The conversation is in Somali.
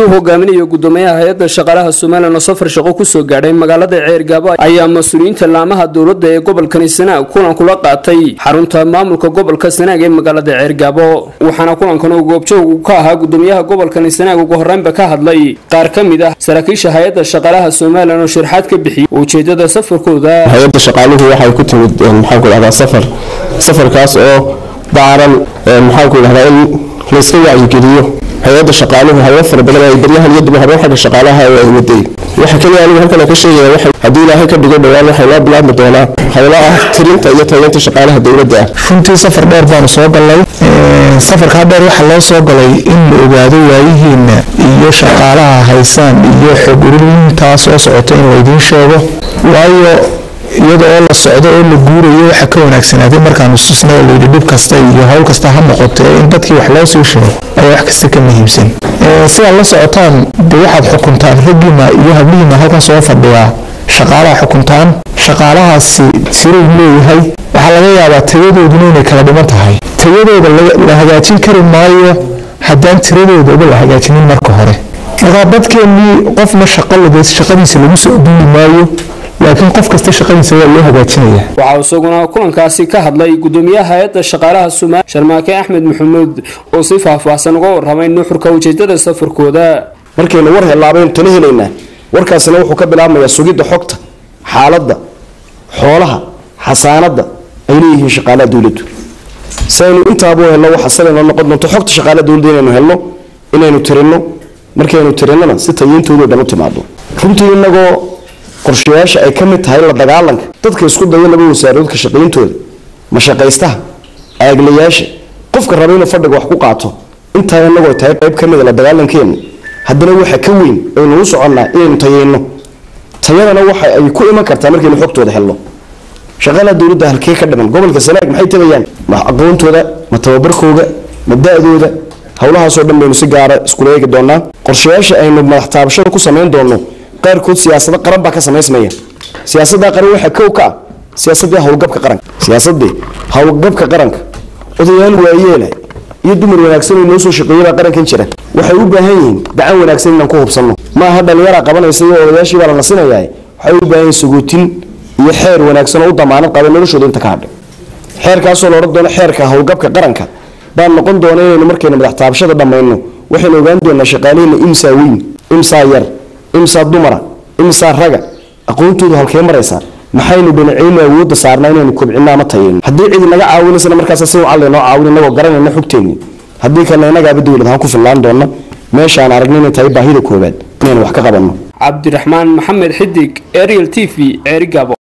wafti uu hogaaminayo gudoomiyaha hay-adda shaqaalaha somalilan oo safar shaqo kusoo gaadhay magaalada ceergaabo ayaa mas-uuliyiinta laamaha dowladda ee gobolkani sanaag kulan kula qaatay xarunta maamulka gobolka sanaag ee magaalada ceergaabo waxaana kulankan uu goobjoog ka ahaa gudoomiyaha gobolkani sanaag ugu horreynba ka hadlay qaar ka mid ah saraakiisha hay-adda shaqaalaha somalilan oo sharaxaad ka bixiyay ujeedada safarkooda hay-adda shaqaaluhu waxay ku timid maxaanku dhahdaa safar safarkaas oo daaran maxaanku dhahdaa in layska wacyigeliyo hay-adda shaqaaluhu hawlo fara badan ay baryahan iyo dibahabo xagga shaqaalaha ay waday waxa kaliya anigu halkan ka sheegaya waxa haddii ilaahay ka dhigo dhowaan waxay noo bilaabmi doonaa hawlo ah tirinta iyo tageynta shaqaalaha dowladda ah runtii safar dheer baanu soo galnay safarkaa dheer waxaa loo soo galay in la ogaado waayihiina iyo shaqaalaha haysaan iyo xog ururintaa soo socota in laydiin sheego waayo iyada oo la socdo oo la guurayo waxa ka wanaagsanaaday markaanu susna oo layidhi dhib kasta iyo howl kasta ha noqote in dadkii wax loo sii sheego ayaa wax kasta ka muhiimsan sidaad la socotaan de waxaad xukuntaan raggiina iyo hablihiina halkan soo fadhiyaa shaqaalaha xukuntaan shaqaalahaasi sirow leeyahay waxaa laga yaabaa tayadooduna inay kala dhiman tahay tayadooda la hagaajin kari maayo haddaan tiradoodaba la hagaajinin marka hore markaa dadkeennii qofna shaqadiisa lagu soo duuli maayo laakiin qof kasta shaqadiisa waa loo hagaajinaya waxaa isaguna kulankaasi ka hadlay gudoomiyaha hay-adda shaqaalaha somaali sharmaake axmed maxamuud oo si faahfaahsan uga warramay nuxurka ujeedada safarkooda markaynu war hellaabaynu tala helaynaa warkaasina wuxuu ka bilaabmayaa sugidda xogta xaaladda xoolaha xasaanadda ay leeyihiin shaqaalaha dowladdu si aynu intaaba u helno waxa sabaynoo noqon doonto xogta shaqaalaha dowladda inaynu helno inaynu tirinno markaynu tirinnona si tayintoodo dhan u timaado runtii inagoo qorshayaasha ay ka mid tahay la dagaalanka dadka isku daya laba wasaaradodka shaqayntooda mashaqaystaha aaglayaasha qofka raba inuu fadhiga wax ku qaato intaa inagoo tahay qayb ka mida la dagaalankeena haddana waxa ka weyn aynu u soconnaa inaynu tayeyno tayadana waxa ay ku iman kartaa markaynu xogtooda helno shaqaalaha dowladda halkee ka dhiman gobolka sanaag maxay tabayaan ma aqoontooda ma tababarkooda ma da-dooda howlahaasoo dhan baynu si gaara iskula eegi doonaa qorshayaasha aynu madax taabashada ku samayn doonno qaarkood siyaasado qaran baa ka samaysmaya siyaasada qaran waxaa kow ka ah siyaasadii howlgabka qaranka siyaasadii howlgabka qaranka odayaal waayeela iyo dumar wanaagsan oo noo soo shaqeeyabaa qarankan jira waxay u baahan yihiin gacan wanaagsan inaan ku hubsanno ma aha dhallinyaraa qabanaysa iyo odayaashii baa la nasinayaa waxay u baahan yihiin sagootin iyo xeer wanaagsan oo u damaanad qaba noloshooda inta ka hadhay xeerkaasoo la odhan doono xeerka howlgabka qaranka baa noqon doona inaynu markaynu madax taabashada dhammayno waxaynu ogaan doonaa shaqaalihiina imsaa weyn imsaa yar imsaa dumara imsaa raga aqoontoodu halkee maraysaa maxaynu dhinaceynu awoodda saarnaa inaynu kobcinno ama tayeyno haddii cidi naga caawinaysana markaas si wacan laynoo caawin inagoo garanayna xogteenni haddii kalena inagaaba dowlad ahaan ku fillaan doona meeshaan aragna inay tahay baahida koobaad inaynu wax ka qabanno cabdiraxmaan maxamed xidig ariel t v ceerigabo